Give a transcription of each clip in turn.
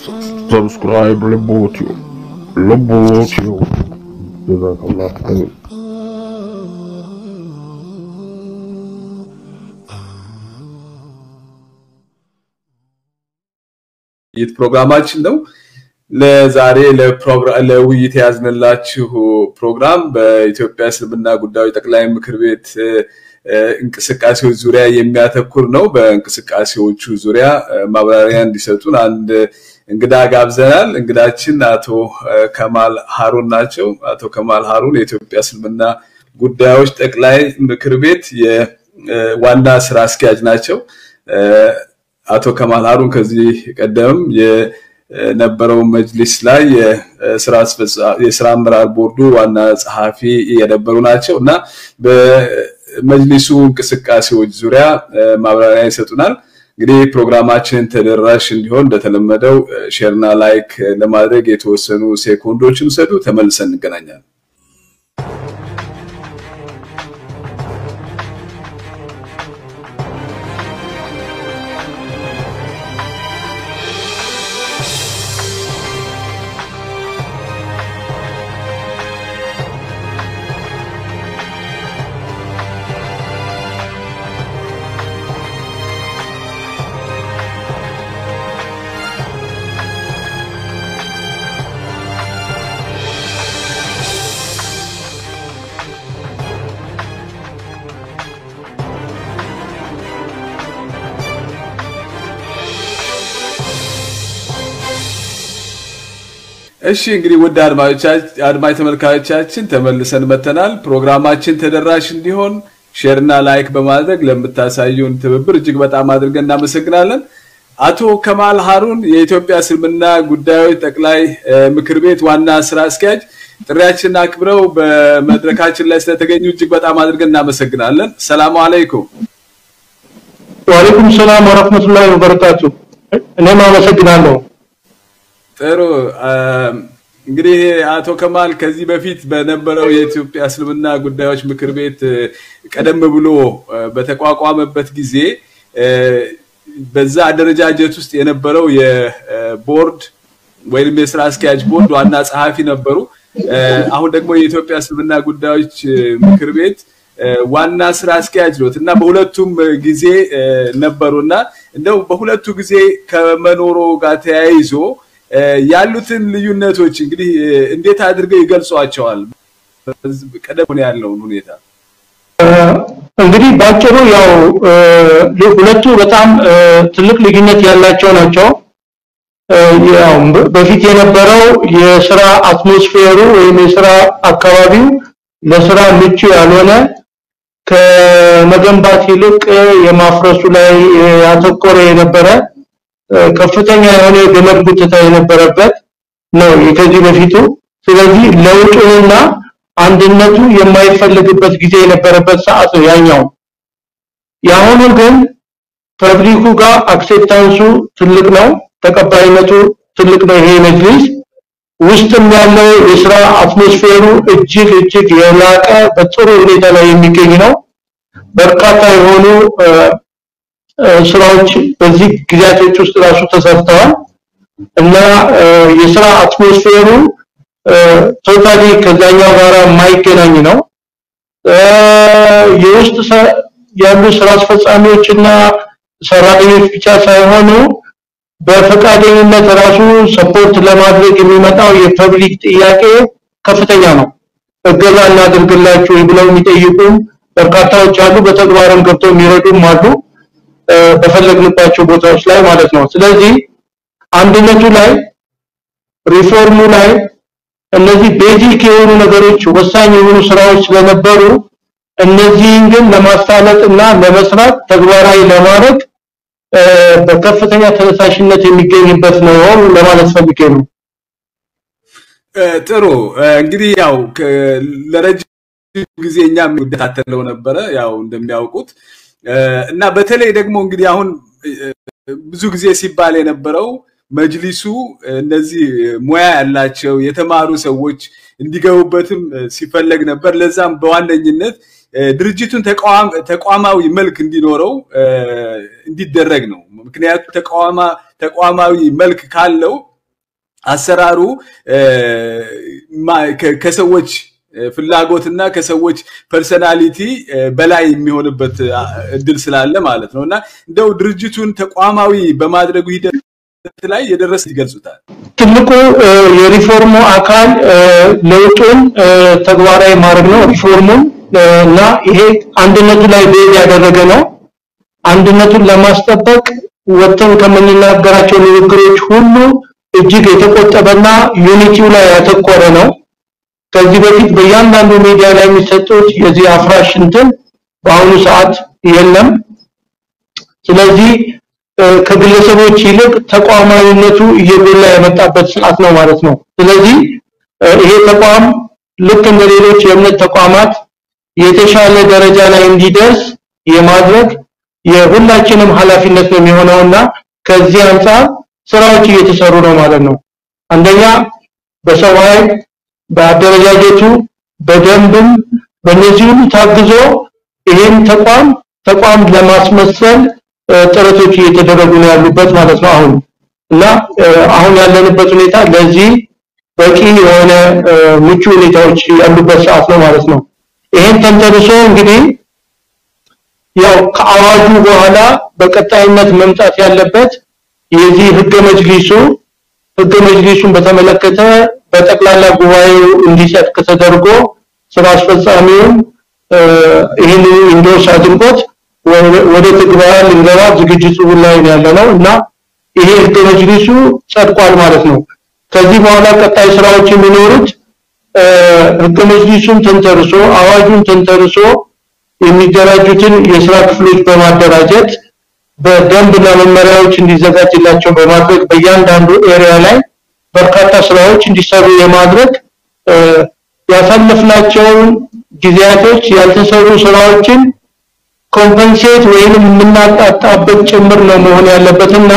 ሰብስክራይብ ልቦትዮ ልቦትዮ ጀዛከላህ አሚን ውይይት ፕሮግራማችን ነው። ለዛሬ ለውይይት የያዝንላችሁ ፕሮግራም በኢትዮጵያ እስልምና ጉዳዮች ጠቅላይ ምክር ቤት እንቅስቃሴዎች ዙሪያ የሚያተኩር ነው። በእንቅስቃሴዎቹ ዙሪያ ማብራሪያ እንዲሰጡን አንድ እንግዳ ጋብዘናል። እንግዳችን አቶ ከማል ሀሩን ናቸው። አቶ ከማል ሀሩን የኢትዮጵያ እስልምና ጉዳዮች ጠቅላይ ምክር ቤት የዋና ስራ አስኪያጅ ናቸው። አቶ ከማል ሀሩን ከዚህ ቀደም የነበረው መጅሊስ ላይ የስራ አመራር ቦርዱ ዋና ጸሐፊ የነበሩ ናቸው እና በመጅሊሱ እንቅስቃሴዎች ዙሪያ ማብራሪያ ይሰጡናል። እንግዲህ ፕሮግራማችን ተደራሽ እንዲሆን እንደተለመደው ሼርና ላይክ ለማድረግ የተወሰኑ ሴኮንዶችን ውሰዱ። ተመልሰን እንገናኛለን። እሺ እንግዲህ ውድ አድማጭ ተመልካቾቻችን ተመልሰን መተናል። ፕሮግራማችን ተደራሽ እንዲሆን ሼርና ላይክ በማድረግ ለምታሳዩን ትብብር እጅግ በጣም አድርገን እናመሰግናለን። አቶ ከማል ሀሩን የኢትዮጵያ እስልምና ጉዳዮች ጠቅላይ ምክር ቤት ዋና ስራ አስኪያጅ ጥሪያችንን አክብረው በመድረካችን ላይ ስለተገኙ እጅግ በጣም አድርገን እናመሰግናለን። ሰላሙ አለይኩም። ወአለይኩም ሰላም ወረህመቱላሂ ወበረካቱ። እኔም አመሰግናለሁ። ጥሩ እንግዲህ አቶ ከማል ከዚህ በፊት በነበረው የኢትዮጵያ እስልምና ጉዳዮች ምክር ቤት ቀደም ብሎ በተቋቋመበት ጊዜ በዛ አደረጃጀት ውስጥ የነበረው የቦርድ ወይም የስራ አስኪያጅ ቦርድ ዋና ጸሐፊ ነበሩ። አሁን ደግሞ የኢትዮጵያ እስልምና ጉዳዮች ምክር ቤት ዋና ስራ አስኪያጅ ኖት እና በሁለቱም ጊዜ ነበሩና እንደው በሁለቱ ጊዜ ከመኖሮ ጋር ተያይዞ ያሉትን ልዩነቶች እንግዲህ እንዴት አድርገው ይገልጿቸዋል? ቀደም ያለውን ሁኔታ እንግዲህ ባጭሩ ያው ሁለቱ በጣም ትልቅ ልዩነት ያላቸው ናቸው። ያው በፊት የነበረው የስራ አትሞስፌሩ ወይም የስራ አካባቢው ለስራ ምቹ ያልሆነ ከመገንባት ይልቅ የማፍረሱ ላይ ያተኮረ የነበረ ከፍተኛ የሆነ የገመድ ጉትታ የነበረበት ነው ከዚህ በፊቱ። ስለዚህ ለውጡንና አንድነቱ የማይፈልግበት ጊዜ የነበረበት ሰዓት ነው ያኛው። የአሁኑ ግን ፐብሊኩ ጋር አክሴፕታንሱ ትልቅ ነው፣ ተቀባይነቱ ትልቅ ነው። ይሄ መጅሊስ ውስጥም ያለው የስራ አትሞስፌሩ እጅግ እጅግ የላቀ በጥሩ ሁኔታ ላይ የሚገኝ ነው። በርካታ የሆኑ ስራዎች በዚህ ጊዜያቶች ውስጥ ራሱ ተሰርተዋል እና የስራ አትሞስፌሩ ቶታሊ ከዛኛው ጋር የማይገናኝ ነው። የውስጥ ያሉ ስራ አስፈጻሚዎችና ሰራተኞች ብቻ ሳይሆኑ በፈቃደኝነት ራሱ ሰፖርት ለማድረግ የሚመጣው የፐብሊክ ጥያቄ ከፍተኛ ነው። እገዛ እናድርግላችሁ ብለው የሚጠይቁም በርካታዎች አሉ። በተግባርም ገብተው የሚረዱም አሉ። በፈለግንባቸው ቦታዎች ላይ ማለት ነው። ስለዚህ አንድነቱ ላይ ሪፎርሙ ላይ እነዚህ ቤዚክ የሆኑ ነገሮች ወሳኝ የሆኑ ስራዎች ስለነበሩ እነዚህን ግን ለማሳለጥ እና ለመስራት ተግባራዊ ለማድረግ በከፍተኛ ተነሳሽነት የሚገኝበት ነው ለማለት ፈልጌ ነው። ጥሩ እንግዲህ ያው ለረጅም ጊዜ እኛም እንከታተለው ነበረ ያው እንደሚያውቁት እና በተለይ ደግሞ እንግዲህ አሁን ብዙ ጊዜ ሲባል የነበረው መጅሊሱ እነዚህ ሙያ ያላቸው የተማሩ ሰዎች እንዲገቡበትም ሲፈለግ ነበር። ለዛም በዋነኝነት ድርጅቱን ተቋማዊ መልክ እንዲኖረው እንዲደረግ ነው። ምክንያቱም ተቋማዊ መልክ ካለው አሰራሩ ከሰዎች ፍላጎትና ከሰዎች ፐርሰናሊቲ በላይ የሚሆንበት እድል ስላለ ማለት ነው እና እንደው ድርጅቱን ተቋማዊ በማድረጉ ሂደት ላይ የደረሰ ይገልጹታል። ትልቁ የሪፎርሙ አካል ለውጡን ተግባራዊ ማድረግ ነው። ሪፎርሙን እና ይሄ አንድነቱ ላይ ቤዝ ያደረገ ነው። አንድነቱን ለማስጠበቅ ወጥተን ከምንናገራቸው ንግግሮች ሁሉ እጅግ የተቆጠበና ዩኒቲው ላይ ያተኮረ ነው። ከዚህ በፊት በእያንዳንዱ ሚዲያ ላይ የሚሰጡት የዚህ አፍራሽ እንትን በአሁኑ ሰዓት የለም። ስለዚህ ከግለሰቦች ይልቅ ተቋማዊነቱ እየጎላ የመጣበት ሰዓት ነው ማለት ነው። ስለዚህ ይሄ ተቋም ልክ እንደ ሌሎች የእምነት ተቋማት የተሻለ ደረጃ ላይ እንዲደርስ የማድረግ የሁላችንም ኃላፊነት ነው የሚሆነውና ከዚህ አንጻር ስራዎች እየተሰሩ ነው ማለት ነው። አንደኛ በሰው ኃይል በአደረጃጀቱ በደንብም በእነዚህ ሁሉ ታግዞ ይሄን ተቋም ተቋም ለማስመሰል ጥረቶች እየተደረጉ ነው ያሉበት ማለት ነው አሁን እና አሁን ያለንበት ሁኔታ ለዚህ በቂ የሆነ ምቹ ሁኔታዎች ያሉበት ሰዓት ነው ማለት ነው። ይሄን ተንተርሶ እንግዲህ ያው ከአዋጁ በኋላ በቀጣይነት መምጣት ያለበት የዚህ ህገ መጅሊሱ ህገ መጅሊሱን በተመለከተ በጠቅላላ ጉባኤው እንዲጸድቅ ተደርጎ ስራ አስፈጻሚውን ይህን ኢንዶርስ አድርጎት ወደ ትግበራ ልንገባ ዝግጅቱ ላይ ያለነው እና ይሄ ህገ መጅሊሱ ጸድቋል ማለት ነው። ከዚህ በኋላ ቀጣይ ስራዎች የሚኖሩት ህገ መጅሊሱን ተንተርሶ አዋጁን ተንተርሶ የሚደራጁትን የስራ ክፍሎች በማደራጀት በደንብና መመሪያዎች እንዲዘጋጅላቸው በማድረግ በእያንዳንዱ ኤሪያ ላይ በርካታ ስራዎች እንዲሰሩ የማድረግ ያሳለፍናቸውን ጊዜያቶች ያልተሰሩ ስራዎችን ኮምፐንሴት ወይም የምናጣጣበት ጭምር ነው መሆን ያለበትና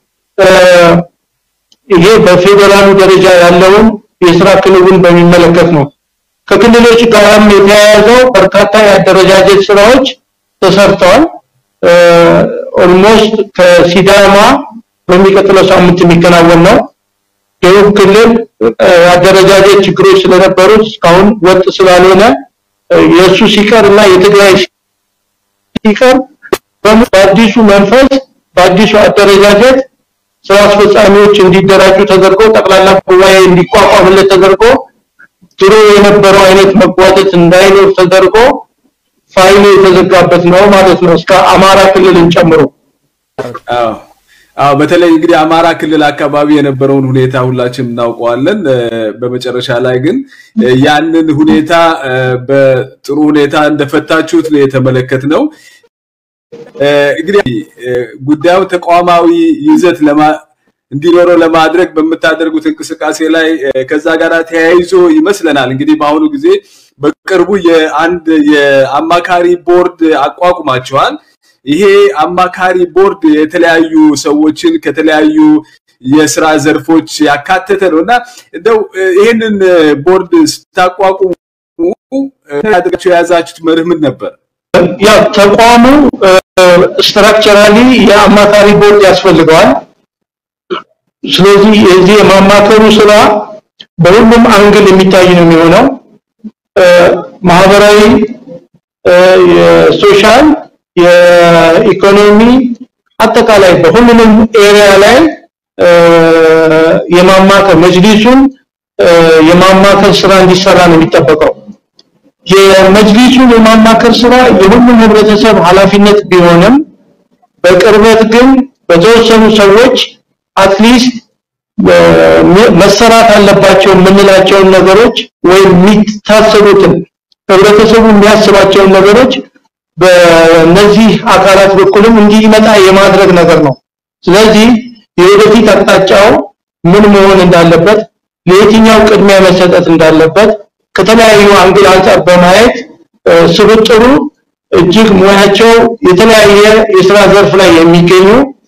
ይሄ በፌዴራሉ ደረጃ ያለውን የስራ ክንውን በሚመለከት ነው። ከክልሎች ጋርም የተያያዘው በርካታ የአደረጃጀት ስራዎች ተሰርተዋል። ኦልሞስት ከሲዳማ በሚቀጥለው ሳምንት የሚከናወን ነው። ደቡብ ክልል አደረጃጀት ችግሮች ስለነበሩት እስካሁን ወጥ ስላልሆነ የእሱ ሲቀር እና የትግራይ ሲቀር በአዲሱ መንፈስ በአዲሱ አደረጃጀት ስራ አስፈጻሚዎች እንዲደራጁ ተደርጎ ጠቅላላ ጉባኤ እንዲቋቋምለት ተደርጎ ድሮ የነበረው አይነት መጓተት እንዳይኖር ተደርጎ ፋይሉ የተዘጋበት ነው ማለት ነው እስከ አማራ ክልልን ጨምሮ አዎ አዎ በተለይ እንግዲህ አማራ ክልል አካባቢ የነበረውን ሁኔታ ሁላችንም እናውቀዋለን። በመጨረሻ ላይ ግን ያንን ሁኔታ በጥሩ ሁኔታ እንደፈታችሁት ነው የተመለከትነው። እንግዲህ ጉዳዩ ተቋማዊ ይዘት ለማ እንዲኖረው ለማድረግ በምታደርጉት እንቅስቃሴ ላይ ከዛ ጋር ተያይዞ ይመስለናል እንግዲህ በአሁኑ ጊዜ በቅርቡ የአንድ የአማካሪ ቦርድ አቋቁማቸዋል። ይሄ አማካሪ ቦርድ የተለያዩ ሰዎችን ከተለያዩ የስራ ዘርፎች ያካተተ ነው እና እንደው ይህንን ቦርድ ስታቋቁሙ አድርጋችሁ የያዛችሁት መርህ ምን ነበር? ያው ተቋሙ ስትራክቸራሊ የአማካሪ ቦርድ ያስፈልገዋል። ስለዚህ የዚህ የማማከሩ ስራ በሁሉም አንግል የሚታይ ነው የሚሆነው። ማህበራዊ፣ የሶሻል፣ የኢኮኖሚ አጠቃላይ በሁሉም ኤሪያ ላይ የማማከር መጅሊሱን የማማከር ስራ እንዲሰራ ነው የሚጠበቀው። የመጅሊሱን የማማከር ስራ የሁሉም ህብረተሰብ ኃላፊነት ቢሆንም በቅርበት ግን በተወሰኑ ሰዎች አትሊስት መሰራት አለባቸው የምንላቸውን ነገሮች ወይም የሚታሰቡትን ህብረተሰቡ የሚያስባቸውን ነገሮች በእነዚህ አካላት በኩልም እንዲመጣ የማድረግ ነገር ነው። ስለዚህ የወደፊት አቅጣጫው ምን መሆን እንዳለበት፣ ለየትኛው ቅድሚያ መሰጠት እንዳለበት ከተለያዩ አንግል አንጻር በማየት ስብጥሩ እጅግ ሙያቸው የተለያየ የስራ ዘርፍ ላይ የሚገኙ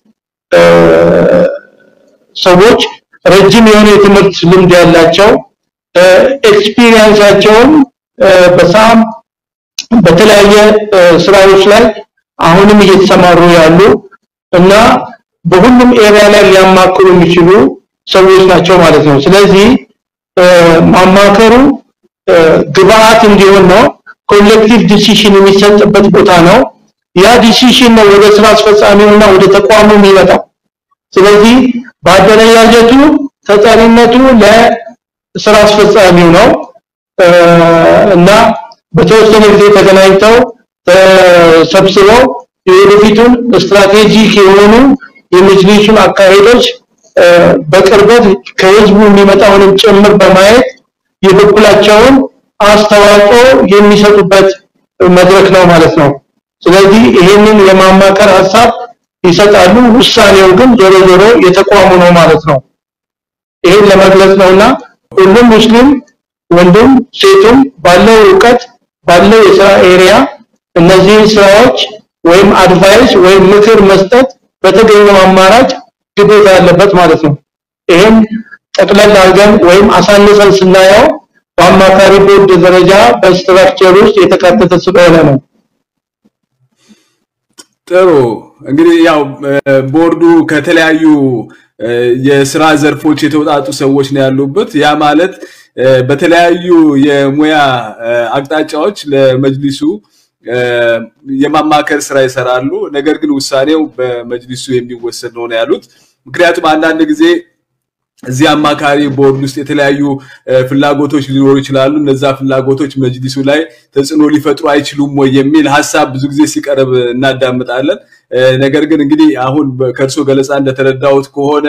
ሰዎች ረጅም የሆነ የትምህርት ልምድ ያላቸው ኤክስፒሪየንሳቸውን በሳም በተለያየ ስራዎች ላይ አሁንም እየተሰማሩ ያሉ እና በሁሉም ኤሪያ ላይ ሊያማክሩ የሚችሉ ሰዎች ናቸው ማለት ነው ስለዚህ ማማከሩ ግብአት እንዲሆን ነው ኮሌክቲቭ ዲሲሽን የሚሰጥበት ቦታ ነው ያ ዲሲሽን ነው ወደ ስራ አስፈጻሚውና ወደ ተቋሙ የሚመጣው ስለዚህ በአደረጃጀቱ ተጠሪነቱ ለስራ አስፈጻሚው ነው እና በተወሰነ ጊዜ ተገናኝተው ተሰብስበው የወደፊቱን ስትራቴጂክ የሆኑ የመጅሊሱን አካሄዶች በቅርበት ከህዝቡ የሚመጣውንም ጭምር በማየት የበኩላቸውን አስተዋጽኦ የሚሰጡበት መድረክ ነው ማለት ነው ስለዚህ ይሄንን የማማከር ሐሳብ ይሰጣሉ ውሳኔው ግን ዞሮ ዞሮ የተቋሙ ነው ማለት ነው ይሄን ለመግለጽ ነውና ሁሉም ሙስሊም ወንዱም ሴቱም ባለው ዕውቀት ባለው የስራ ኤሪያ እነዚህ ስራዎች ወይም አድቫይስ ወይም ምክር መስጠት በተገኘው አማራጭ ግዴታ ያለበት ማለት ነው ይሄን ጠቅለል አድርገን ወይም አሳንሰን ስናየው በአማካሪ ቦርድ ደረጃ በስትራክቸር ውስጥ የተካተተ ስለሆነ ነው ጥሩ እንግዲህ ያው ቦርዱ ከተለያዩ የስራ ዘርፎች የተውጣጡ ሰዎች ነው ያሉበት ያ ማለት በተለያዩ የሙያ አቅጣጫዎች ለመጅሊሱ የማማከር ስራ ይሰራሉ ነገር ግን ውሳኔው በመጅሊሱ የሚወሰድ ነው ያሉት ምክንያቱም አንዳንድ ጊዜ እዚህ አማካሪ ቦርድ ውስጥ የተለያዩ ፍላጎቶች ሊኖሩ ይችላሉ እነዛ ፍላጎቶች መጅሊሱ ላይ ተጽዕኖ ሊፈጥሩ አይችሉም ወይ የሚል ሀሳብ ብዙ ጊዜ ሲቀርብ እናዳምጣለን ነገር ግን እንግዲህ አሁን ከእርሶ ገለጻ እንደተረዳሁት ከሆነ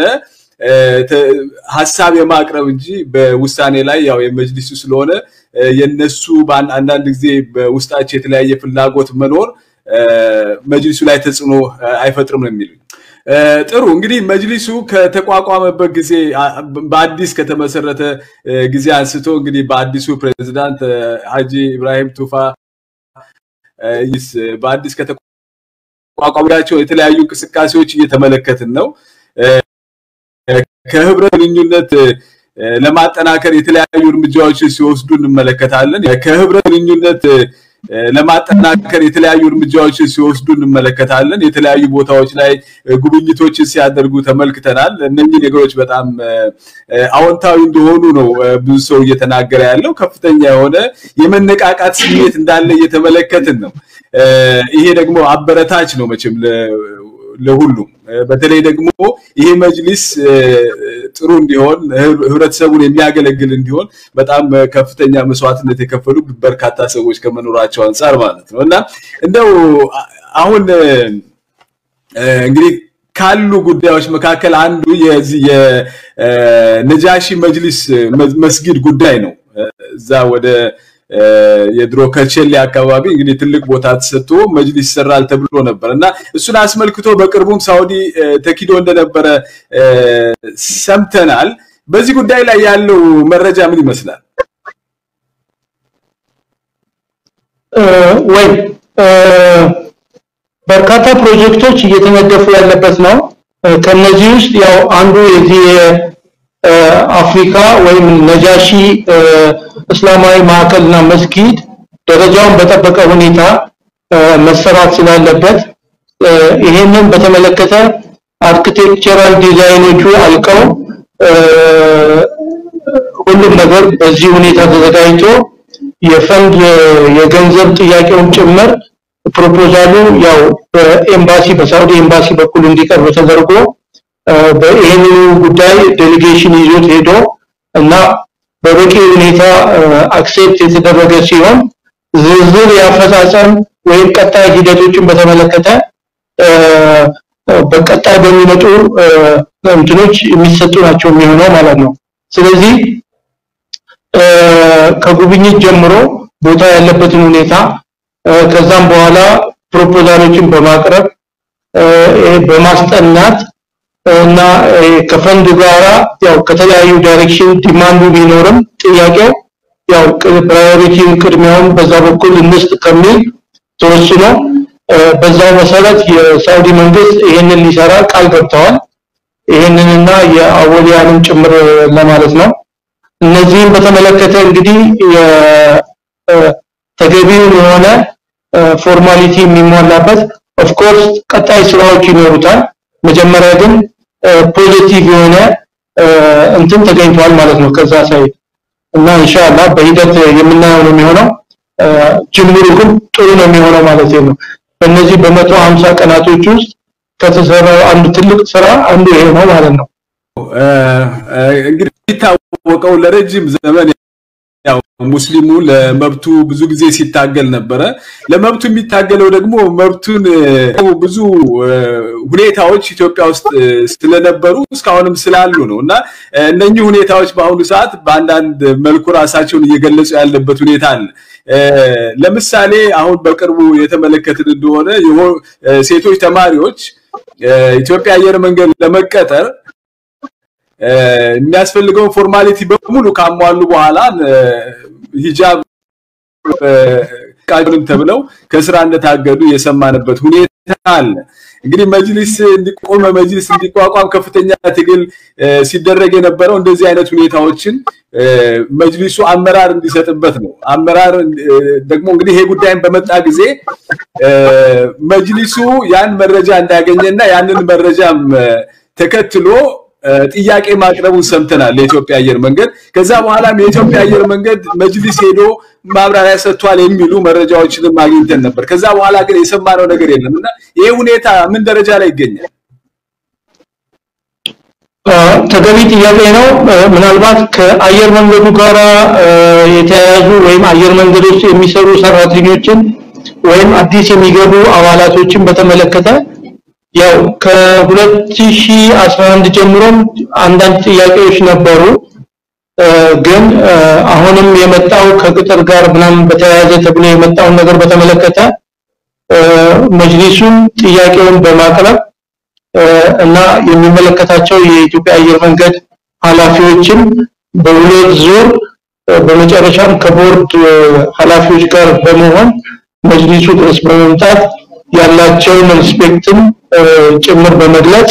ሀሳብ የማቅረብ እንጂ በውሳኔ ላይ ያው የመጅሊሱ ስለሆነ የነሱ አንዳንድ ጊዜ በውስጣቸው የተለያየ ፍላጎት መኖር መጅሊሱ ላይ ተጽዕኖ አይፈጥርም ነው የሚሉኝ ጥሩ እንግዲህ መጅሊሱ ከተቋቋመበት ጊዜ በአዲስ ከተመሰረተ ጊዜ አንስቶ እንግዲህ በአዲሱ ፕሬዝዳንት ሀጂ ኢብራሂም ቱፋ ይስ በአዲስ ከተቋቋማቸው የተለያዩ እንቅስቃሴዎች እየተመለከትን ነው ከህብረት ግንኙነት ለማጠናከር የተለያዩ እርምጃዎችን ሲወስዱ እንመለከታለን ከህብረት ግንኙነት ለማጠናከር የተለያዩ እርምጃዎችን ሲወስዱ እንመለከታለን የተለያዩ ቦታዎች ላይ ጉብኝቶችን ሲያደርጉ ተመልክተናል እነኚህ ነገሮች በጣም አዎንታዊ እንደሆኑ ነው ብዙ ሰው እየተናገረ ያለው ከፍተኛ የሆነ የመነቃቃት ስሜት እንዳለ እየተመለከትን ነው ይሄ ደግሞ አበረታች ነው መቼም ለሁሉም በተለይ ደግሞ ይሄ መጅሊስ ጥሩ እንዲሆን ህብረተሰቡን የሚያገለግል እንዲሆን በጣም ከፍተኛ መስዋዕትነት የከፈሉ በርካታ ሰዎች ከመኖራቸው አንጻር ማለት ነው እና እንደው አሁን እንግዲህ ካሉ ጉዳዮች መካከል አንዱ የዚህ የነጃሺ መጅሊስ መስጊድ ጉዳይ ነው እዛ ወደ የድሮ ከቸሌ አካባቢ እንግዲህ ትልቅ ቦታ ተሰጥቶ መጅሊስ ይሰራል ተብሎ ነበር እና እሱን አስመልክቶ በቅርቡም ሳውዲ ተኪዶ እንደነበረ ሰምተናል በዚህ ጉዳይ ላይ ያለው መረጃ ምን ይመስላል ወይ በርካታ ፕሮጀክቶች እየተነደፉ ያለበት ነው ከነዚህ ውስጥ ያው አንዱ የዚህ አፍሪካ ወይም ነጃሺ እስላማዊ ማዕከልና መስጊድ ደረጃውን በጠበቀ ሁኔታ መሰራት ስላለበት ይሄንን በተመለከተ አርኪቴክቸራል ዲዛይኖቹ አልቀው ሁሉም ነገር በዚህ ሁኔታ ተዘጋጅቶ የፈንድ የገንዘብ ጥያቄውን ጭምር ፕሮፖዛሉ ያው በኤምባሲ በሳውዲ ኤምባሲ በኩል እንዲቀርብ ተደርጎ ይህንኑ ጉዳይ ዴሌጌሽን ይዞት ሄዶ እና በበቂ ሁኔታ አክሴፕት የተደረገ ሲሆን ዝርዝር የአፈጻጸም ወይም ቀጣይ ሂደቶችን በተመለከተ በቀጣይ በሚመጡ እንትኖች የሚሰጡ ናቸው የሚሆነው ማለት ነው ስለዚህ ከጉብኝት ጀምሮ ቦታ ያለበትን ሁኔታ ከዛም በኋላ ፕሮፖዛሎችን በማቅረብ በማስጠናት እና ከፈንድ ጋራ ያው ከተለያዩ ዳይሬክሽን ዲማንዱ ቢኖርም ጥያቄው ያው ፕራዮሪቲውን ቅድሚያውን በዛ በኩል እንስጥ ከሚል ተወስኖ በዛው መሰረት የሳውዲ መንግስት ይሄንን ሊሰራ ቃል ገብተዋል ይሄንንና የአወሊያንም ጭምር ለማለት ነው እነዚህም በተመለከተ እንግዲህ ተገቢውን የሆነ ፎርማሊቲ የሚሟላበት ኦፍ ኮርስ ቀጣይ ስራዎች ይኖሩታል መጀመሪያ ግን ፖዚቲቭ የሆነ እንትን ተገኝቷል ማለት ነው ከዛ ሳይድ እና ኢንሻአላህ በሂደት የምናየው ነው የሚሆነው ጅምሩ ግን ጥሩ ነው የሚሆነው ማለት ነው በእነዚህ በመቶ 50 ቀናቶች ውስጥ ከተሰራው አንድ ትልቅ ስራ አንዱ ይሄ ነው ማለት ነው እንግዲህ የሚታወቀው ለረጅም ዘመን ያው ሙስሊሙ ለመብቱ ብዙ ጊዜ ሲታገል ነበረ ለመብቱ የሚታገለው ደግሞ መብቱን ብዙ ሁኔታዎች ኢትዮጵያ ውስጥ ስለነበሩ እስካሁንም ስላሉ ነው እና እነኚህ ሁኔታዎች በአሁኑ ሰዓት በአንዳንድ መልኩ ራሳቸውን እየገለጹ ያለበት ሁኔታ አለ ለምሳሌ አሁን በቅርቡ የተመለከትን እንደሆነ ሴቶች ተማሪዎች ኢትዮጵያ አየር መንገድ ለመቀጠር የሚያስፈልገውን ፎርማሊቲ በሙሉ ካሟሉ በኋላ ሂጃብ ቃሉን ተብለው ከስራ እንደታገዱ የሰማንበት ሁኔታ አለ እንግዲህ መጅሊስ እንዲቆም መጅሊስ እንዲቋቋም ከፍተኛ ትግል ሲደረግ የነበረው እንደዚህ አይነት ሁኔታዎችን መጅሊሱ አመራር እንዲሰጥበት ነው አመራር ደግሞ እንግዲህ ይሄ ጉዳይን በመጣ ጊዜ መጅሊሱ ያን መረጃ እንዳገኘና ያንን መረጃም ተከትሎ ጥያቄ ማቅረቡን ሰምተናል ለኢትዮጵያ አየር መንገድ ከዛ በኋላም የኢትዮጵያ አየር መንገድ መጅሊስ ሄዶ ማብራሪያ ሰጥቷል የሚሉ መረጃዎችንም አግኝተን ነበር ከዛ በኋላ ግን የሰማነው ነገር የለም እና ይሄ ሁኔታ ምን ደረጃ ላይ ይገኛል ተገቢ ጥያቄ ነው ምናልባት ከአየር መንገዱ ጋር የተያያዙ ወይም አየር መንገድ ውስጥ የሚሰሩ ሰራተኞችን ወይም አዲስ የሚገቡ አባላቶችን በተመለከተ ያው ከ2011 ጀምሮም አንዳንድ ጥያቄዎች ነበሩ ግን አሁንም የመጣው ከቅጥር ጋር ምናምን በተያያዘ ተብሎ የመጣውን ነገር በተመለከተ መጅሊሱን ጥያቄውን በማቅረብ እና የሚመለከታቸው የኢትዮጵያ አየር መንገድ ኃላፊዎችን በሁለት ዙር በመጨረሻም ከቦርድ ኃላፊዎች ጋር በመሆን መጅሊሱ ድረስ በመምጣት ያላቸውን ሪስፔክትን ጭምር በመግለጽ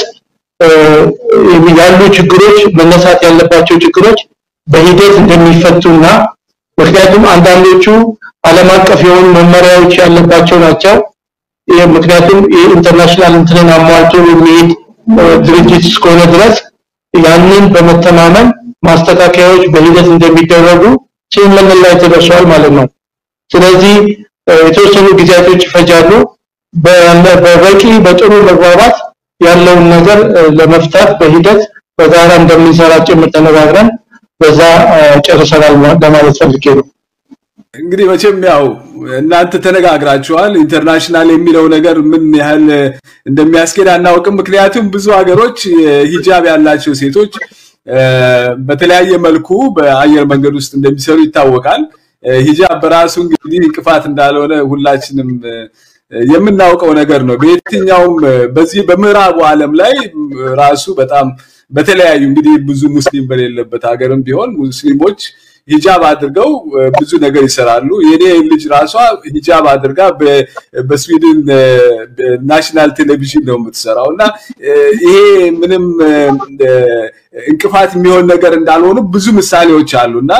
ያሉ ችግሮች መነሳት ያለባቸው ችግሮች በሂደት እንደሚፈቱና ምክንያቱም አንዳንዶቹ ዓለም አቀፍ የሆኑ መመሪያዎች ያለባቸው ናቸው ምክንያቱም የኢንተርናሽናል እንትንን አሟልቶ የሚሄድ ድርጅት እስከሆነ ድረስ ያንን በመተማመን ማስተካከያዎች በሂደት እንደሚደረጉ ስምምነት ላይ ተደርሷል ማለት ነው ስለዚህ የተወሰኑ ጊዜያቶች ይፈጃሉ በበቂ በጥሩ መግባባት ያለውን ነገር ለመፍታት በሂደት በጋራ እንደምንሰራ ጭምር ተነጋግረን በዛ ጨርሰናል ለማለት ፈልጌ ነው እንግዲህ መቼም ያው እናንተ ተነጋግራችኋል ኢንተርናሽናል የሚለው ነገር ምን ያህል እንደሚያስኬድ አናውቅም ምክንያቱም ብዙ ሀገሮች ሂጃብ ያላቸው ሴቶች በተለያየ መልኩ በአየር መንገድ ውስጥ እንደሚሰሩ ይታወቃል ሂጃብ በራሱ እንግዲህ እንቅፋት እንዳልሆነ ሁላችንም የምናውቀው ነገር ነው በየትኛውም በዚህ በምዕራቡ ዓለም ላይ ራሱ በጣም በተለያዩ እንግዲህ ብዙ ሙስሊም በሌለበት ሀገርም ቢሆን ሙስሊሞች ሂጃብ አድርገው ብዙ ነገር ይሰራሉ የኔ ልጅ ራሷ ሂጃብ አድርጋ በስዊድን ናሽናል ቴሌቪዥን ነው የምትሰራው እና ይሄ ምንም እንቅፋት የሚሆን ነገር እንዳልሆኑ ብዙ ምሳሌዎች አሉና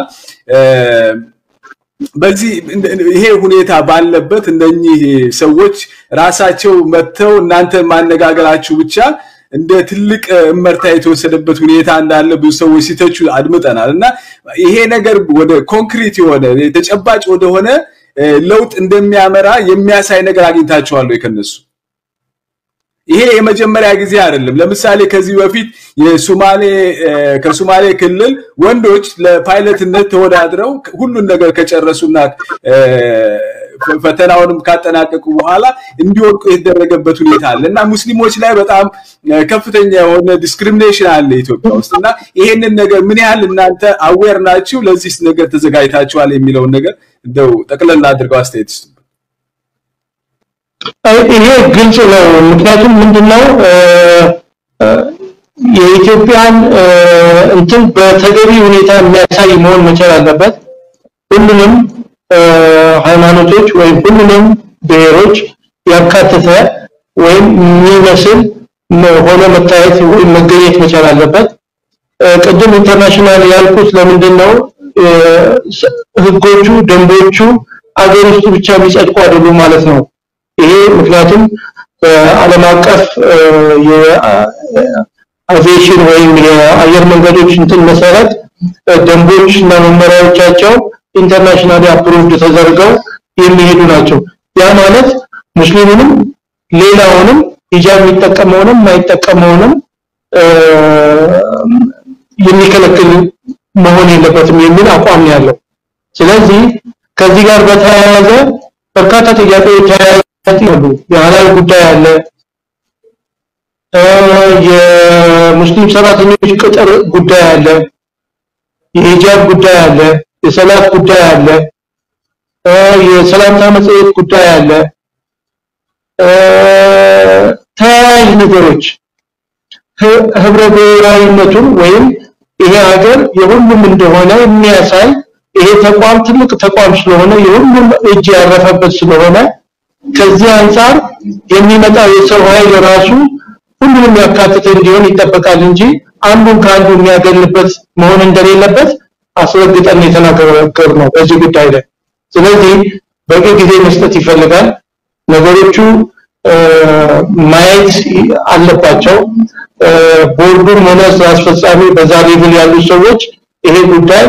በዚህ ይሄ ሁኔታ ባለበት እነኚህ ሰዎች ራሳቸው መጥተው እናንተ ማነጋገራችሁ ብቻ እንደ ትልቅ እመርታ የተወሰደበት ሁኔታ እንዳለ ብዙ ሰዎች ሲተቹ አድምጠናል እና ይሄ ነገር ወደ ኮንክሪት የሆነ ተጨባጭ ወደሆነ ለውጥ እንደሚያመራ የሚያሳይ ነገር አግኝታችኋል ወይ ከነሱ ይሄ የመጀመሪያ ጊዜ አይደለም ለምሳሌ ከዚህ በፊት የሶማሌ ከሶማሌ ክልል ወንዶች ለፓይለትነት ተወዳድረው ሁሉን ነገር ከጨረሱና ፈተናውንም ካጠናቀቁ በኋላ እንዲወድቁ የተደረገበት ሁኔታ አለ እና ሙስሊሞች ላይ በጣም ከፍተኛ የሆነ ዲስክሪሚኔሽን አለ ኢትዮጵያ ውስጥ እና ይሄንን ነገር ምን ያህል እናንተ አዌር ናችሁ ለዚህ ነገር ተዘጋጅታችኋል የሚለውን ነገር እንደው ጠቅለል አድርገው አስተያየት ይስጡ ይሄ ግልጽ ነው ምክንያቱም ምንድነው የኢትዮጵያን እንትን በተገቢ ሁኔታ የሚያሳይ መሆን መቻል አለበት ሁሉንም ሃይማኖቶች ወይም ሁሉንም ብሔሮች ያካተተ ወይም የሚመስል ሆኖ መታየት ወይም መገኘት መቻል አለበት ቅድም ኢንተርናሽናል ያልኩት ለምንድን ነው ህጎቹ ደንቦቹ አገር ውስጥ ብቻ የሚጸድቁ አይደሉም ማለት ነው ይሄ ምክንያቱም በዓለም አቀፍ አቪዬሽን ወይም የአየር መንገዶች እንትን መሰረት ደንቦች እና መመሪያዎቻቸው ኢንተርናሽናል አፕሩቭድ ተደርገው የሚሄዱ ናቸው። ያ ማለት ሙስሊሙንም ሌላውንም ሂጃብ የሚጠቀመውንም የማይጠቀመውንም የሚከለክል መሆን የለበትም የሚል አቋም ነው ያለው። ስለዚህ ከዚህ ጋር በተያያዘ በርካታ ጥያቄዎች ተያያዙ። የሀላል ጉዳይ አለ፣ የሙስሊም ሰራተኞች ቅጥር ጉዳይ አለ፣ የሂጃብ ጉዳይ አለ፣ የሰላት ጉዳይ አለ፣ የሰላምታ መጽሔት ጉዳይ አለ፣ ተያያዥ ነገሮች ህብረ ብሔራዊነቱን ወይም ይሄ ሀገር የሁሉም እንደሆነ የሚያሳይ ይሄ ተቋም ትልቅ ተቋም ስለሆነ የሁሉም እጅ ያረፈበት ስለሆነ ከዚህ አንጻር የሚመጣው የሰው ኃይል ራሱ ሁሉንም ያካትተ እንዲሆን ይጠበቃል እንጂ አንዱን ከአንዱ የሚያገልበት መሆን እንደሌለበት አስረግጠን የተናገር ነው በዚህ ጉዳይ ላይ። ስለዚህ በቂ ጊዜ መስጠት ይፈልጋል። ነገሮቹ ማየት አለባቸው። ቦርዱም ሆነ ስራ አስፈጻሚ በዛ ሌቭል ያሉ ሰዎች ይሄ ጉዳይ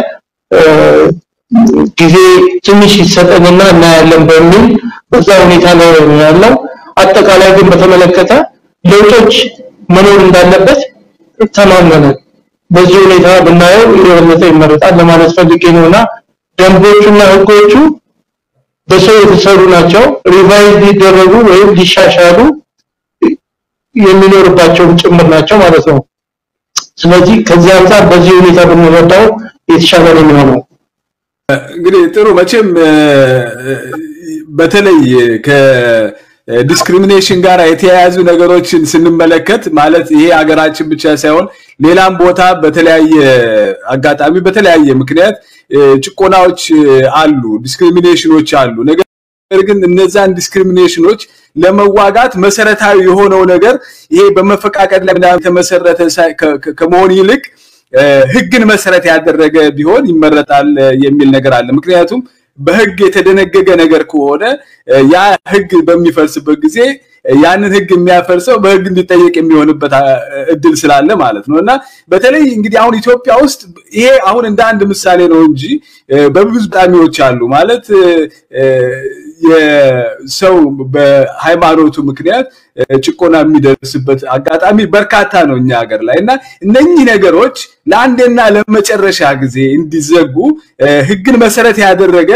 ጊዜ ትንሽ ይሰጠንና እናያለን በሚል በዛ ሁኔታ ላይ ነው ያለው። አጠቃላይ ግን በተመለከተ ለውጦች መኖር እንዳለበት ተማመናል። በዚህ ሁኔታ ብናየው የበለጠ ይመረጣል ለማለት ፈልጌ ነውና ደንቦቹና ህጎቹ በሰው የተሰሩ ናቸው። ሪቫይዝ ሊደረጉ ወይም ሊሻሻሉ የሚኖርባቸውም ጭምር ናቸው ማለት ነው። ስለዚህ ከዚህ አንጻር በዚህ ሁኔታ ብንረዳው የተሻለ ነው የሚሆነው። እንግዲህ ጥሩ መቼም በተለይ ከዲስክሪሚኔሽን ጋር የተያያዙ ነገሮችን ስንመለከት ማለት ይሄ ሀገራችን ብቻ ሳይሆን ሌላም ቦታ በተለያየ አጋጣሚ በተለያየ ምክንያት ጭቆናዎች አሉ፣ ዲስክሪሚኔሽኖች አሉ። ነገር ግን እነዛን ዲስክሪሚኔሽኖች ለመዋጋት መሰረታዊ የሆነው ነገር ይሄ በመፈቃቀድ ላይ የተመሰረተ ከመሆን ይልቅ ህግን መሰረት ያደረገ ቢሆን ይመረጣል የሚል ነገር አለ። ምክንያቱም በህግ የተደነገገ ነገር ከሆነ ያ ህግ በሚፈርስበት ጊዜ ያንን ህግ የሚያፈርሰው በህግ እንዲጠየቅ የሚሆንበት እድል ስላለ ማለት ነው እና በተለይ እንግዲህ አሁን ኢትዮጵያ ውስጥ ይሄ አሁን እንደ አንድ ምሳሌ ነው እንጂ በብዙ ጣሚዎች አሉ ማለት የሰው በሃይማኖቱ ምክንያት ጭቆና የሚደርስበት አጋጣሚ በርካታ ነው እኛ ሀገር ላይ እና እነኚህ ነገሮች ለአንዴና ለመጨረሻ ጊዜ እንዲዘጉ ህግን መሰረት ያደረገ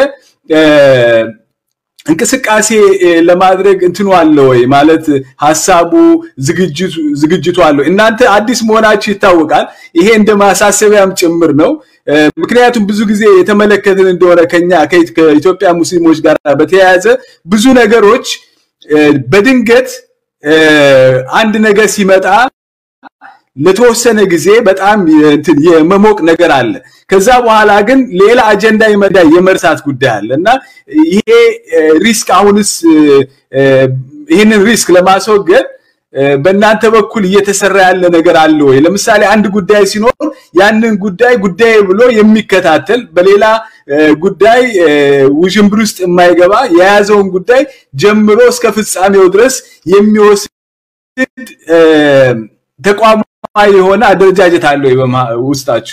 እንቅስቃሴ ለማድረግ እንትኑ አለ ወይ ማለት ሀሳቡ ዝግጅቱ አለ እናንተ አዲስ መሆናችሁ ይታወቃል ይሄ እንደ ማሳሰቢያም ጭምር ነው ምክንያቱም ብዙ ጊዜ የተመለከትን እንደሆነ ከኛ ከኢትዮጵያ ሙስሊሞች ጋር በተያያዘ ብዙ ነገሮች በድንገት አንድ ነገር ሲመጣ ለተወሰነ ጊዜ በጣም እንትን የመሞቅ ነገር አለ ከዛ በኋላ ግን ሌላ አጀንዳ ይመዳ የመርሳት ጉዳይ አለ እና ይሄ ሪስክ አሁንስ ይህንን ሪስክ ለማስወገድ በእናንተ በኩል እየተሰራ ያለ ነገር አለ ወይ ለምሳሌ አንድ ጉዳይ ሲኖር ያንን ጉዳይ ጉዳይ ብሎ የሚከታተል በሌላ ጉዳይ ውዥንብር ውስጥ የማይገባ የያዘውን ጉዳይ ጀምሮ እስከ ፍጻሜው ድረስ የሚወስድ ተቋማዊ የሆነ አደረጃጀት አለው ውስጣችሁ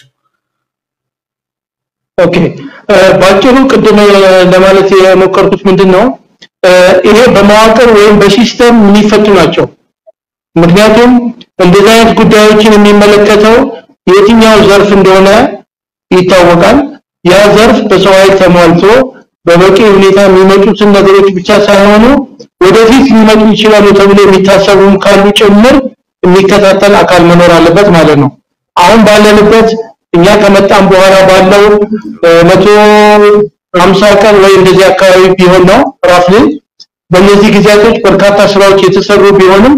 ኦኬ ባጭሩ ቅድም ለማለት የሞከርኩት ምንድን ነው ይሄ በመዋቅር ወይም በሲስተም የሚፈቱ ናቸው ምክንያቱም እንደዚህ አይነት ጉዳዮችን የሚመለከተው የትኛው ዘርፍ እንደሆነ ይታወቃል ያ ዘርፍ በሰው ኃይል ተሟልቶ በበቂ ሁኔታ የሚመጡትን ነገሮች ብቻ ሳይሆኑ ወደፊት ሊመጡ ይችላሉ ተብሎ የሚታሰቡም ካሉ ጭምር የሚከታተል አካል መኖር አለበት ማለት ነው አሁን ባለንበት እኛ ከመጣም በኋላ ባለው መቶ ሀምሳ ቀን ወይ እንደዚህ አካባቢ ቢሆን ነው ራፍሊ በእነዚህ ጊዜያቶች በርካታ ስራዎች የተሰሩ ቢሆንም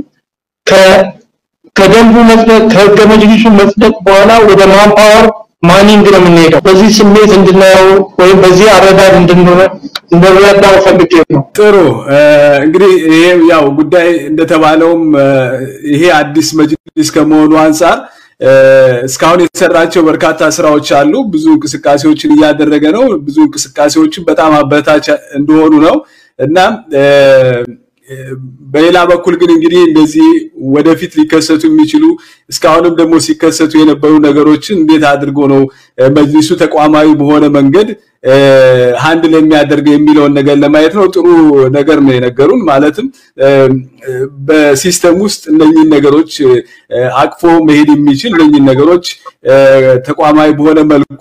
ከደንቡ መጽደቅ ከህገ መጅሊሱ መጽደቅ በኋላ ወደ ማንፓወር ማኒንግ ነው የምንሄደው በዚህ ስሜት እንድናየው ወይም በዚህ አረዳድ እንድንረዳው ፈልጌ ነው ጥሩ እንግዲህ ይሄ ያው ጉዳይ እንደተባለውም ይሄ አዲስ መጅሊስ ከመሆኑ አንጻር እስካሁን የተሰራቸው በርካታ ስራዎች አሉ ብዙ እንቅስቃሴዎችን እያደረገ ነው ብዙ እንቅስቃሴዎችን በጣም አበታች እንደሆኑ ነው እና በሌላ በኩል ግን እንግዲህ እንደዚህ ወደፊት ሊከሰቱ የሚችሉ እስካሁንም ደግሞ ሲከሰቱ የነበሩ ነገሮችን እንዴት አድርጎ ነው መጅሊሱ ተቋማዊ በሆነ መንገድ ሃንድል የሚያደርገው የሚለውን ነገር ለማየት ነው። ጥሩ ነገር ነው የነገሩን። ማለትም በሲስተም ውስጥ እነኚህን ነገሮች አቅፎ መሄድ የሚችል እነኚህን ነገሮች ተቋማዊ በሆነ መልኩ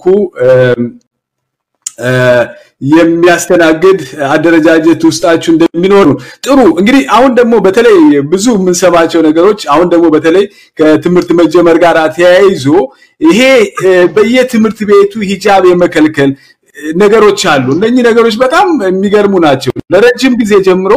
የሚያስተናግድ አደረጃጀት ውስጣችሁ እንደሚኖር ነው። ጥሩ እንግዲህ አሁን ደግሞ በተለይ ብዙ የምንሰማቸው ነገሮች አሁን ደግሞ በተለይ ከትምህርት መጀመር ጋር ተያይዞ ይሄ በየትምህርት ቤቱ ሂጃብ የመከልከል ነገሮች አሉ። እነኚህ ነገሮች በጣም የሚገርሙ ናቸው። ለረጅም ጊዜ ጀምሮ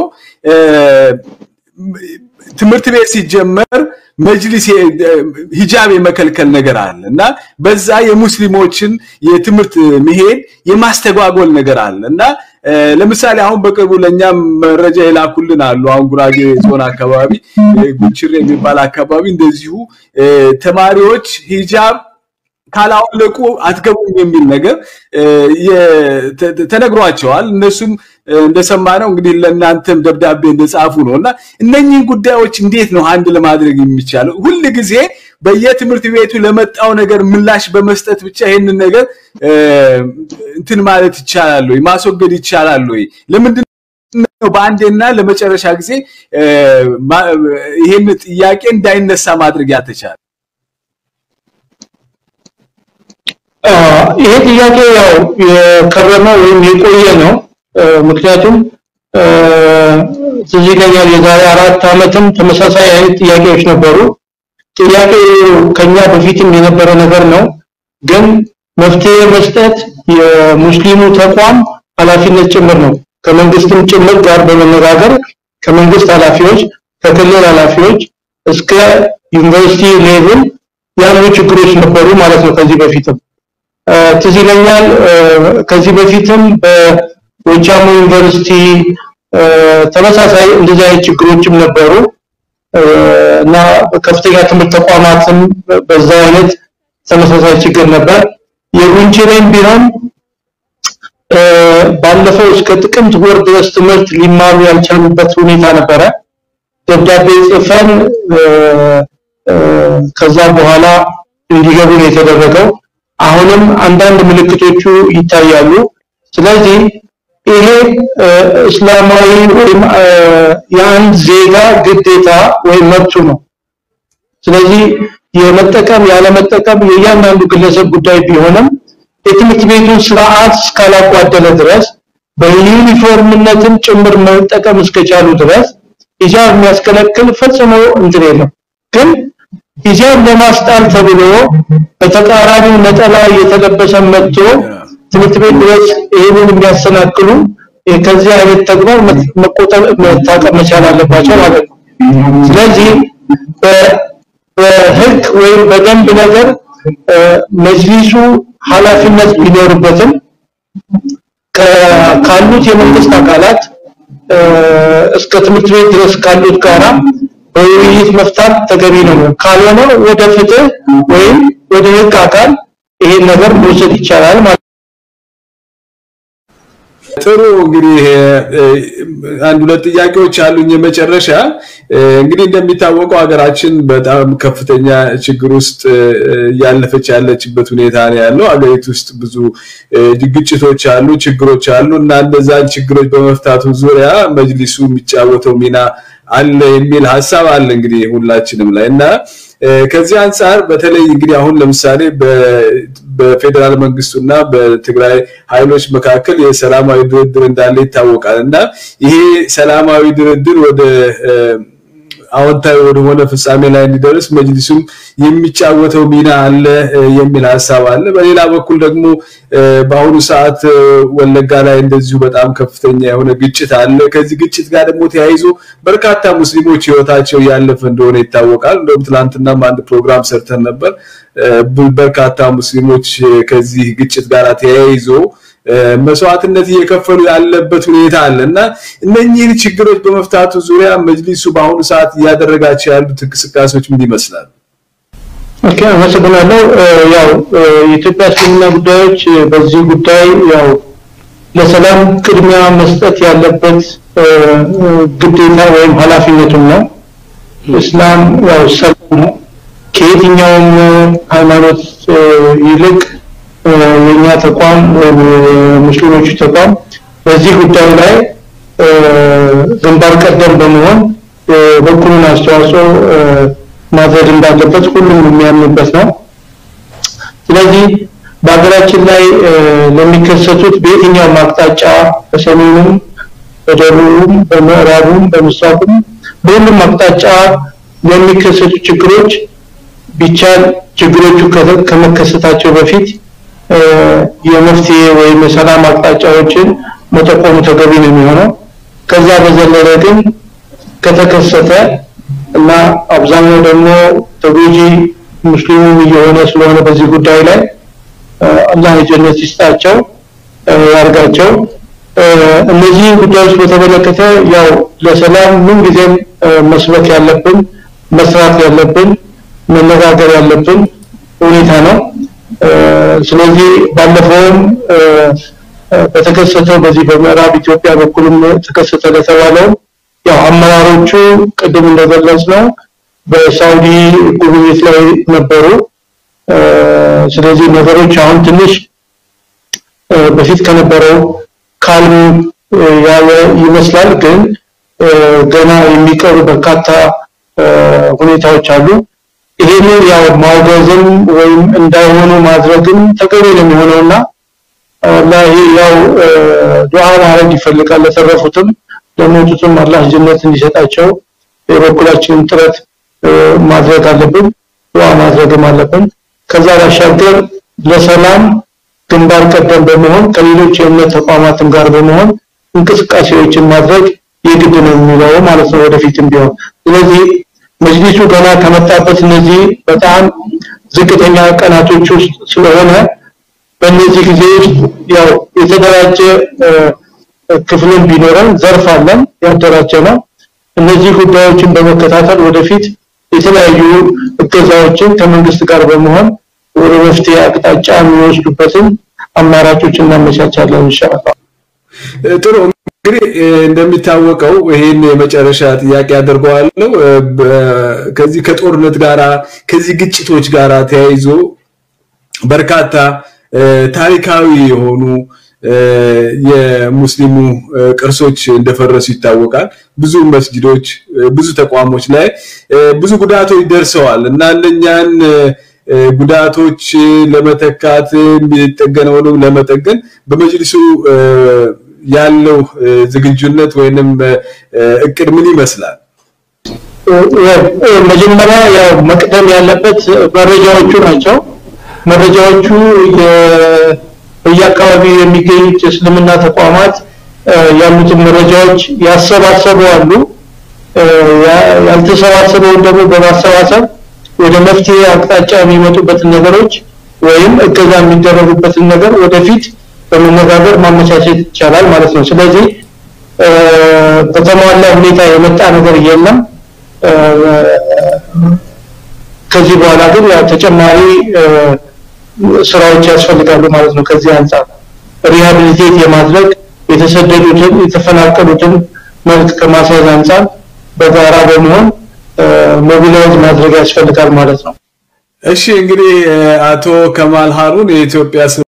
ትምህርት ቤት ሲጀመር መጅሊስ ሂጃብ የመከልከል ነገር አለ እና በዛ የሙስሊሞችን የትምህርት መሄድ የማስተጓጎል ነገር አለ እና ለምሳሌ አሁን በቅርቡ ለእኛም መረጃ የላኩልን አሉ። አሁን ጉራጌ ዞን አካባቢ ጉችሬ የሚባል አካባቢ እንደዚሁ ተማሪዎች ሂጃብ ካላወለቁ አትገቡም የሚል ነገር ተነግሯቸዋል። እነሱም እንደሰማነው እንግዲህ ለእናንተም ደብዳቤ እንደጻፉ ነው እና እነኚህን ጉዳዮች እንዴት ነው አንድ ለማድረግ የሚቻለው? ሁል ጊዜ በየትምህርት ቤቱ ለመጣው ነገር ምላሽ በመስጠት ብቻ ይህንን ነገር እንትን ማለት ይቻላል ወይ? ማስወገድ ይቻላል ወይ? ለምንድን ነው በአንዴና ለመጨረሻ ጊዜ ይህን ጥያቄ እንዳይነሳ ማድረግ ያልተቻለ? ይሄ ጥያቄ ያው የከረመ ወይም የቆየ ነው። ምክንያቱም ትዝ ይለኛል የዛሬ አራት ዓመትም ተመሳሳይ አይነት ጥያቄዎች ነበሩ። ጥያቄው ከኛ በፊትም የነበረ ነገር ነው። ግን መፍትሄ መስጠት የሙስሊሙ ተቋም ኃላፊነት ጭምር ነው። ከመንግስትም ጭምር ጋር በመነጋገር ከመንግስት ኃላፊዎች፣ ከክልል ኃላፊዎች እስከ ዩኒቨርሲቲ ሌቭል ያሉ ችግሮች ነበሩ ማለት ነው ከዚህ በፊትም ትዝ ይለኛል ከዚህ በፊትም በጎጃሙ ዩኒቨርሲቲ ተመሳሳይ እንደዚህ አይነት ችግሮችም ነበሩ እና ከፍተኛ ትምህርት ተቋማትም በዛ አይነት ተመሳሳይ ችግር ነበር። የጉንችሬም ቢሆን ባለፈው እስከ ጥቅምት ወር ድረስ ትምህርት ሊማሩ ያልቻሉበት ሁኔታ ነበረ። ደብዳቤ ጽፈን ከዛ በኋላ እንዲገቡ ነው የተደረገው። አሁንም አንዳንድ ምልክቶቹ ይታያሉ። ስለዚህ ይሄ እስላማዊ ወይም የአንድ ዜጋ ግዴታ ወይም መብቱ ነው። ስለዚህ የመጠቀም ያለመጠቀም የእያንዳንዱ ግለሰብ ጉዳይ ቢሆንም የትምህርት ቤቱን ስርዓት እስካላጓደለ ድረስ በዩኒፎርምነትም ጭምር መጠቀም እስከቻሉ ድረስ ሂጃብ የሚያስከለክል ፈጽሞ እንትን የለም ግን ሂጃብ ለማስጣል ተብሎ በተቃራኒው ነጠላ እየተለበሰ መጥቶ ትምህርት ቤት ድረስ ይህንን የሚያሰናክሉ ከዚህ አይነት ተግባር መቆጠብ መታቀብ መቻል አለባቸው ማለት ነው። ስለዚህ በህግ ወይም በደንብ ነገር መጅሊሱ ኃላፊነት ቢኖርበትም ካሉት የመንግስት አካላት እስከ ትምህርት ቤት ድረስ ካሉት ጋራ በውይይት መፍታት ተገቢ ነው። ካልሆነ ወደ ፍትህ ወይም ወደ ህግ አካል ይሄን ነገር መውሰድ ይቻላል ማለት ጥሩ እንግዲህ አንድ ሁለት ጥያቄዎች አሉኝ። የመጨረሻ እንግዲህ እንደሚታወቀው ሀገራችን በጣም ከፍተኛ ችግር ውስጥ እያለፈች ያለችበት ሁኔታ ነው ያለው። ሀገሪቱ ውስጥ ብዙ ግጭቶች አሉ፣ ችግሮች አሉ እና እነዛን ችግሮች በመፍታቱ ዙሪያ መጅሊሱ የሚጫወተው ሚና አለ የሚል ሀሳብ አለ እንግዲህ ሁላችንም ላይ እና ከዚህ አንጻር በተለይ እንግዲህ አሁን ለምሳሌ በፌዴራል መንግስቱና በትግራይ ኃይሎች መካከል የሰላማዊ ድርድር እንዳለ ይታወቃል እና ይሄ ሰላማዊ ድርድር ወደ አዎንታዊ ወደሆነ ፍጻሜ ላይ እንዲደርስ መጅሊሱም የሚጫወተው ሚና አለ የሚል ሀሳብ አለ። በሌላ በኩል ደግሞ በአሁኑ ሰዓት ወለጋ ላይ እንደዚሁ በጣም ከፍተኛ የሆነ ግጭት አለ። ከዚህ ግጭት ጋር ደግሞ ተያይዞ በርካታ ሙስሊሞች ህይወታቸው እያለፈ እንደሆነ ይታወቃል። እንደውም ትናንትናም አንድ ፕሮግራም ሰርተን ነበር። በርካታ ሙስሊሞች ከዚህ ግጭት ጋር ተያይዞ መስዋዕትነት እየከፈሉ ያለበት ሁኔታ አለ እና እነኚህን ችግሮች በመፍታቱ ዙሪያ መጅሊሱ በአሁኑ ሰዓት እያደረጋቸው ያሉት እንቅስቃሴዎች ምን ይመስላል? ኦኬ፣ አመሰግናለሁ። ያው የኢትዮጵያ እስልምና ጉዳዮች በዚህ ጉዳይ ያው ለሰላም ቅድሚያ መስጠት ያለበት ግዴታ ወይም ኃላፊነቱም ነው። እስላም ያው ሰላም ነው። ከየትኛውም ሃይማኖት ይልቅ የኛ ተቋም ወይም ሙስሊሞቹ ተቋም በዚህ ጉዳይ ላይ ግንባር ቀደም በመሆን በኩሉን አስተዋጽኦ ማድረግ እንዳለበት ሁሉም የሚያምንበት ነው። ስለዚህ በሀገራችን ላይ ለሚከሰቱት በየትኛውም አቅጣጫ በሰሜኑም፣ በደቡቡም፣ በምዕራቡም፣ በምስራቁም በሁሉም አቅጣጫ ለሚከሰቱ ችግሮች ቢቻል ችግሮቹ ከመከሰታቸው በፊት የመፍትሄ ወይም የሰላም አቅጣጫዎችን መጠቆሙ ተገቢ ነው የሚሆነው። ከዛ በዘለለ ግን ከተከሰተ እና አብዛኛው ደግሞ ተጎጂ ሙስሊሙም እየሆነ ስለሆነ በዚህ ጉዳይ ላይ አላህ የጀነት ይስጣቸው ያርጋቸው። እነዚህ ጉዳዮች በተመለከተ ያው ለሰላም ምን ጊዜም መስበክ ያለብን መስራት ያለብን መነጋገር ያለብን ሁኔታ ነው። ስለዚህ ባለፈውም በተከሰተው በዚህ በምዕራብ ኢትዮጵያ በኩልም ተከሰተ ለተባለው ያው አመራሮቹ ቅድም እንደገለጽ ነው በሳውዲ ጉብኝት ላይ ነበሩ። ስለዚህ ነገሮች አሁን ትንሽ በፊት ከነበረው ካልም ያለ ይመስላል፣ ግን ገና የሚቀሩ በርካታ ሁኔታዎች አሉ። ይሄንን ያው ማውገዝም ወይም እንዳይሆኑ ማድረግም ተገቢ ነው የሚሆነውና ላይ ያው ዱዓ ማድረግ ይፈልጋል። ለተረፉትም ለሞቱትም አላህ ጀነት እንዲሰጣቸው የበኩላችንን ጥረት ማድረግ አለብን፣ ዱዓ ማድረግም አለብን። ከዛ ባሻገር ለሰላም ግንባር ቀደም በመሆን ከሌሎች የእምነት ተቋማትም ጋር በመሆን እንቅስቃሴዎችን ማድረግ የግድ ነው የሚለው ማለት ነው ወደፊትም ቢሆን ስለዚህ መጅሊሱ ገና ከመጣበት እነዚህ በጣም ዝቅተኛ ቀናቶች ውስጥ ስለሆነ በእነዚህ ጊዜ ውስጥ ያው የተደራጀ ክፍልን ቢኖረን ዘርፍ አለን ያደራጀ ነው። እነዚህ ጉዳዮችን በመከታተል ወደፊት የተለያዩ እገዛዎችን ከመንግስት ጋር በመሆን ወደ መፍትሄ አቅጣጫ የሚወስዱበትን አማራጮች እናመቻቻለን ኢንሻአላህ። ጥሩ እንግዲህ እንደሚታወቀው ይሄን የመጨረሻ ጥያቄ አድርገዋለሁ። ከዚህ ከጦርነት ጋራ ከዚህ ግጭቶች ጋራ ተያይዞ በርካታ ታሪካዊ የሆኑ የሙስሊሙ ቅርሶች እንደፈረሱ ይታወቃል። ብዙ መስጅዶች፣ ብዙ ተቋሞች ላይ ብዙ ጉዳቶች ደርሰዋል እና እነኛን ጉዳቶች ለመተካት የሚጠገነውንም ለመጠገን በመጅሊሱ ያለው ዝግጁነት ወይንም እቅድ ምን ይመስላል? መጀመሪያ ያው መቅደም ያለበት መረጃዎቹ ናቸው። መረጃዎቹ በየአካባቢው የሚገኙት የእስልምና ተቋማት ያሉትን መረጃዎች ያሰባሰቡ አሉ። ያልተሰባሰበውን ደግሞ በማሰባሰብ ወደ መፍትሄ አቅጣጫ የሚመጡበትን ነገሮች ወይም እገዛ የሚደረጉበትን ነገር ወደፊት በመነጋገር ማመቻቸት ይቻላል ማለት ነው። ስለዚህ በተሟላ ሁኔታ የመጣ ነገር የለም። ከዚህ በኋላ ግን ያው ተጨማሪ ስራዎች ያስፈልጋሉ ማለት ነው። ከዚህ አንጻር ሪሃቢሊቴት የማድረግ የተሰደዱትን የተፈናቀሉትን መልክ ከማስያዝ አንጻር በጋራ በመሆን ሞቢላይዝ ማድረግ ያስፈልጋል ማለት ነው። እሺ እንግዲህ አቶ ከማል ሀሩን የኢትዮጵያ